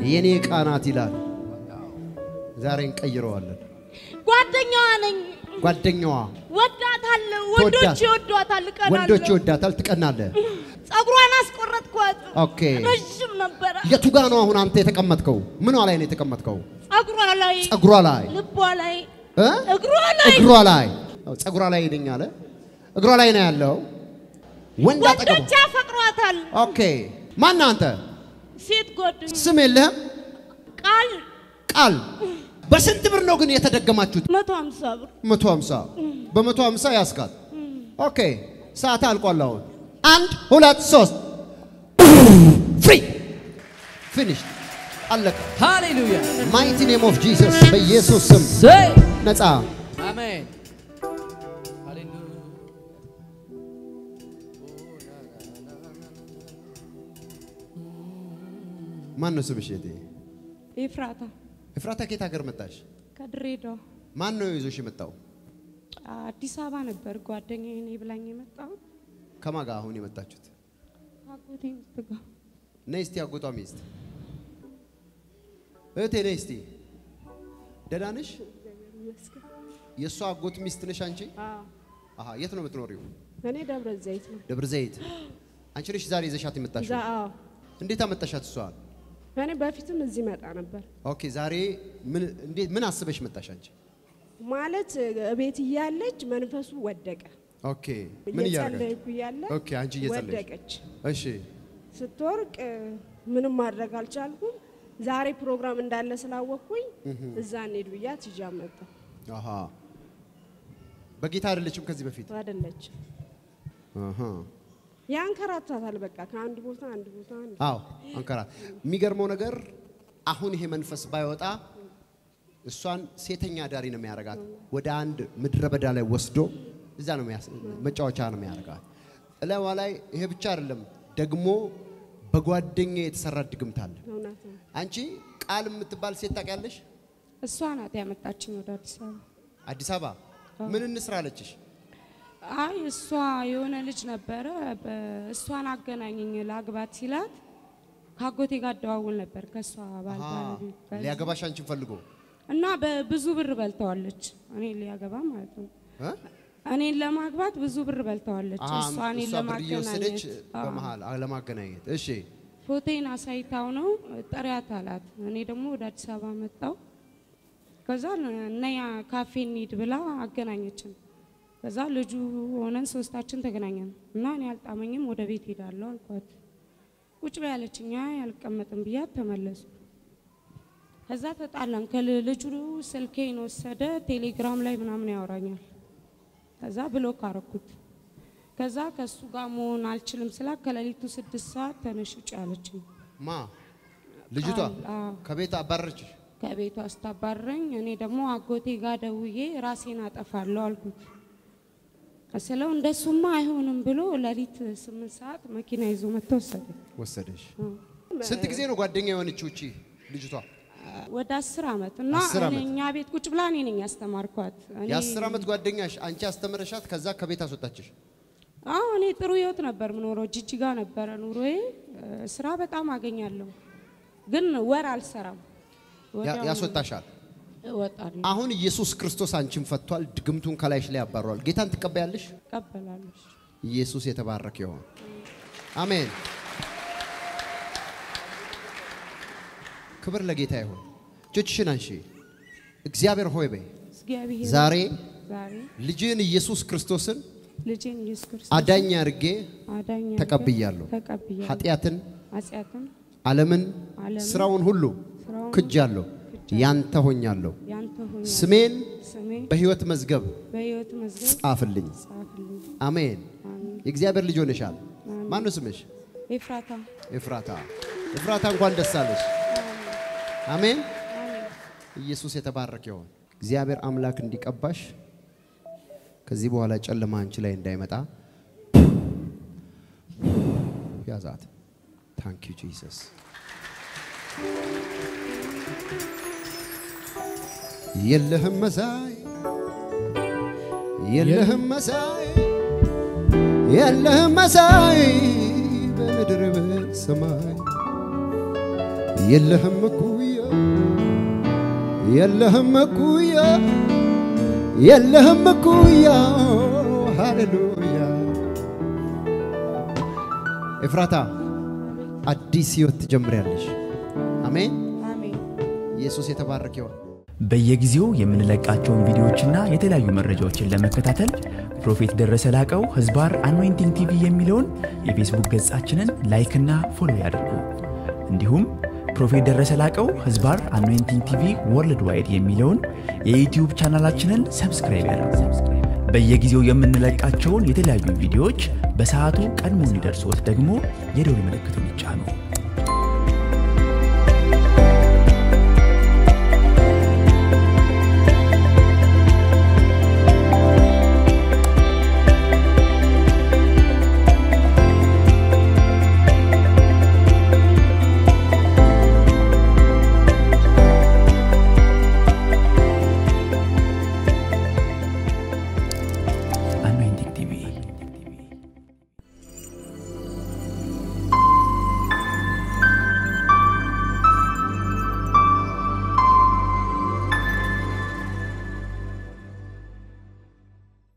የኔ ዕቃ ናት ይላል። ዛሬ እንቀይረዋለን። ጓደኛዋ ነኝ። ጓደኛዋ ወዳታለሁ። ትወዳት- ወንዶች ይወዷታል። እቀናለሁ። ወንዶች ይወዳታል፣ ትቀናለህ። ጸጉሯን አስቆረጥኳት። ኦኬ ረዥም ነበረ። የቱ ጋ ነው አሁን አንተ የተቀመጥከው? ምኗ ላይ ነው የተቀመጥከው? ጸጉሯ ላይ፣ ጸጉሯ ላይ ልቧ ላይ፣ እ? እግሯ ላይ እግሯ ላይ አዎ፣ ጸጉሯ ላይ ነኝ አለ። እግሯ ላይ ነው ያለው። ወንድ አጠገቡ። ወንዶች ያፈቅሯታል። ኦኬ ማን አንተ? ሴት ጓደኛ ስም የለህም? ቃል ቃል በስንት ብር ነው ግን የተደገማችሁት? መቶ ሀምሳ ብር መቶ ሀምሳ በመቶ ሀምሳ ያስካት። ኦኬ ሰዓት አልቋል። አሁን አንድ ሁለት ሶስት ፍሪ ፊኒሽ አለቀ። ሃሌሉያ ማይቲ ኔም ኦፍ ጂሰስ በኢየሱስ ስም ዘይ ነፃ አሜን ሃሌሉያ ማን ነው ስምሽ? እህቴ ኤፍራታ ኤፍራታ ከየት ሀገር መጣሽ? ከድሬዳዋ ማን ነው ይዞሽ የመጣው? አዲስ አበባ ነበር ጓደኛዬ እኔ ብላኝ የመጣሁት ከማን ጋር አሁን የመጣችሁት? አጎቴ ሚስት ጋር ነይ እስቲ አጎቷ ሚስት እህቴ ነይ እስቲ። ደህና ነሽ? የእሷ አጎት ሚስት ነሽ አንቺ? አሃ የት ነው የምትኖሪው? እኔ ደብረ ዘይት ነው። ደብረ ዘይት። አንቺ ነሽ ዛሬ ይዘሻት የመጣሽው? ዛ- አዎ። እንዴት አመጣሻት እሷን? እኔ በፊትም እዚህ መጣ ነበር ኦኬ ዛሬ ምን እንዴት ምን አስበሽ መጣሽ አንቺ? ማለት ቤት እያለች መንፈሱ ወደቀ። ኦኬ ምን እያደረጋች? እየጸለይኩ እያለ ኦኬ አንቺ እየጸለይሽ ወደቀች። እሺ ስትወርቅ ምንም ማድረግ አልቻልኩም። ዛሬ ፕሮግራም እንዳለ ስላወቅኩኝ እዛ እንሂድ ብያት ይዣ መጣሁ። አሃ በጌታ አይደለችም ከዚህ በፊት አይደለች አሃ ያንከራታታል። በቃ ከአንድ ቦታ አንድ ቦታ አንድ አዎ አንከራ የሚገርመው ነገር አሁን ይሄ መንፈስ ባይወጣ እሷን ሴተኛ አዳሪ ነው የሚያደርጋት። ወደ አንድ ምድረ በዳ ላይ ወስዶ እዛ ነው የሚያስ- መጫወቻ ነው የሚያደርጋት። እላዋ ላይ ይሄ ብቻ አይደለም ደግሞ በጓደኛ የተሰራ ድግምት አለ። እውነት ነው። አንቺ ቃል የምትባል ሴት ታውቂያለሽ? እሷ ናት ያመጣችኝ ወደ አዲስ አበባ አዲስ አበባ ምን እንስራ አለችሽ? አይ እሷ የሆነ ልጅ ነበረ በ- እሷን አገናኘኝ ላግባት ሲላት ከአጎቴ ጋር እደዋውል ነበር ከእሷ ባል አሃ፣ ባለቤት ጋር ሊያገባሽ አንቺን ፈልጎ እና በብዙ ብር በልተዋለች። እኔ ሊያገባ ማለት ነው። እ? እኔን ለማግባት ብዙ ብር በልተዋለች። አሃ፣ እሷ እኔን እሷ ብር እየወሰደች ለማገናኘት አዎ። በመሀል ለማገናኘት እሺ ፎቴን አሳይታው ነው ጥሪያት አላት። እኔ ደግሞ ወደ አዲስ አበባ መጣው። ከዛ ነያ ካፌ እንሂድ ብላ አገናኘችን። ከዛ ልጁ ሆነን ሶስታችን ተገናኘን እና እኔ አልጣመኝም ወደ ቤት ሄዳለሁ አልኳት። ቁጭ በይ አለችኝ። አይ አልቀመጥም ብያት ተመለሱ። ከዛ ተጣላን። ከልጁ ስልኬን ወሰደ። ቴሌግራም ላይ ምናምን ያወራኛል። ከዛ ብሎክ አረኩት። ከዛ ከእሱ ጋር መሆን አልችልም ስላ ከሌሊቱ ስድስት ሰዓት ተነሽ ውጭ አለችኝ። ማ ልጅቷ ቃል፣ አዎ። ከቤት አባረረችሽ? ከቤቷ አስታባረኝ። እኔ ደግሞ አጎቴ ጋር ደውዬ ራሴን አጠፋለሁ አልኩት። ስለው እንደሱማ አይሆንም ብሎ ሌሊት ስምንት ሰዓት መኪና ይዞ መጥቶ ወሰደ። ወሰደሽ። ስንት ጊዜ ነው ጓደኛ የሆነችው እቺ ልጅቷ? ወደ አስር ዓመት እና አስር እኔ ዓመት። እኛ ቤት ቁጭ ብላ እኔ ነኝ ያስተማርኳት። እኔ- የአስር ዓመት ጓደኛሽ አንቺ አስተምረሻት፣ ከዛ ከቤት አስወጣችሽ። አዎ እኔ ጥሩ ህይወት ነበር ምኖረው። ጅጅጋ ነበረ ኑሮዬ። እ፣ ስራ በጣም አገኛለሁ፣ ግን ወር አልሰራም። ያ- ወዲያው ያስወጣሻል። እወጣለሁ፣ አሁን ኢየሱስ ክርስቶስ አንቺን ፈቷል። ድግምቱን ከላይሽ ላይ ያባረዋል። ጌታን ትቀበያለሽ? እቀበላለሁ። ኢየሱስ የተባረከ ይሆን። አሜን። ክብር ለጌታ ይሁን። እጆችሽን አንሺ። እግዚአብሔር ሆይ በይ እግዚአብሔር ዛሬ ዛሬ ልጅህን ኢየሱስ ክርስቶስን ልጄን ኢየሱስ ክርስቶስ አዳኝ አድርጌ አዳኝ አድርገህ ተቀብያለሁ። ተቀብያለሁ። ኃጢአትን፣ ኃጢአትን ዓለምን፣ ዓለምን፣ ስራውን ሁሉ ስራውን ክጃለሁ፣ ያንተ ሆኛለሁ። ያንተ ሆኜ ስሜን ስሜ በሕይወት መዝገብ በሕይወት መዝገብ ጻፍልኝ። ጻፍልኝ። አሜን። አሜን። የእግዚአብሔር ልጅ ሆነሻል። ማን ነው ስምሽ? ኤፍራታ ኤፍራታ። ኤፍራታ እንኳን ደስ አለሽ። አሜን። አሜን። ኢየሱስ የተባረከ ይሁን። እግዚአብሔር አምላክ እንዲቀባሽ ከዚህ በኋላ ጨለማ አንቺ ላይ እንዳይመጣ ያዛት። ታንክ ዩ ጂሰስ። የለህም መሳይ የለህም መሳይ የለህም መሳይ በምድር በሰማይ የለህም እኩያ የለህም እኩያ የለህም እኩያ ሃሌሉያ ኤፍራታ አዲስ ህይወት ትጀምሪያለሽ አሜን አሜን። ኢየሱስ የተባረከ ይሁን በየጊዜው የምንለቃቸውን ቪዲዮዎችና የተለያዩ መረጃዎችን ለመከታተል ፕሮፌት ደረሰ ላቀው ህዝባር አኖይንቲንግ ቲቪ የሚለውን የፌስቡክ ገጻችንን ላይክና ፎሎ ያድርጉ። እንዲሁም ፕሮፌት ደረሰ ላቀው ህዝባር አኖይንቲንግ ቲቪ ወርልድ ዋይድ የሚለውን የዩትዩብ ቻናላችንን ሰብስክራይብ ያድርጉ። በየጊዜው የምንለቃቸውን የተለያዩ ቪዲዮዎች በሰዓቱ ቀድሞ እንዲደርሶት ደግሞ የደውል ምልክቱን ይጫኑ።